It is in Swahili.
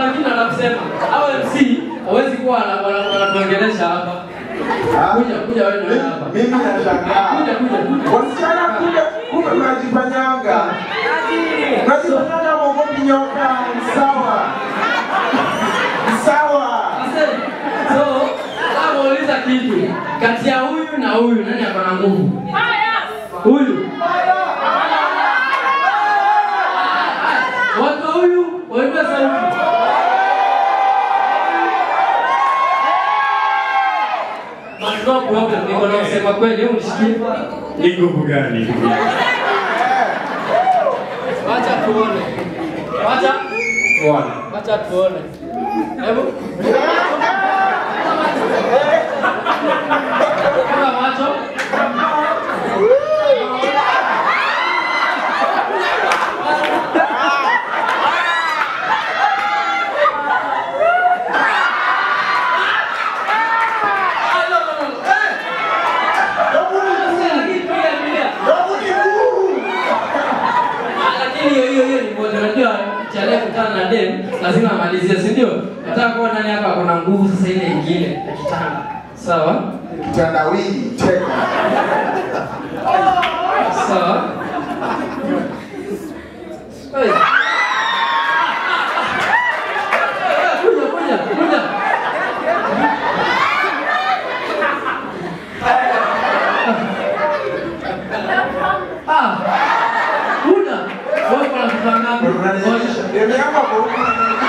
kuna kitu anakusema. Au MC hawezi kuwa wana- wana- wanatuongelesha hapa. Kuja kuja wewe ndio hapa. Mimi nashangaa. Kuja kuja kuja. Wasichana kumbe kumbe mnajifanyanga. Mnajifanyanga mwogopi nyoka. Sawa. Sawa. Asante. So, kama uuliza kitu kati ya huyu na huyu nani ako na nguvu? Huyu. Watu wa huyu waimbe sauti. But no problem, niko na kusema kweli, hebu nishikie. Ni nguvu gani? Wacha tuone. Wacha Bwana. wacha tuone. Hebu. Funga macho. Ah, no, no, no. Eh! Lakini pia, pia. Ah, lakini hiyo hiyo hiyo ni moja. Unajua chale kutana na dem lazima amalizie, si ndio? Nataka kuona nani hapa ako na nguvu sasa ile ingine ya kitanda. Sawa? Kitandawili cheka. Sawa. Hey. Kuja, kuja, kuja. Ah. Kuja. Wewe kuna kitu ngapi? Unanionyesha. Demu yangu ako huku.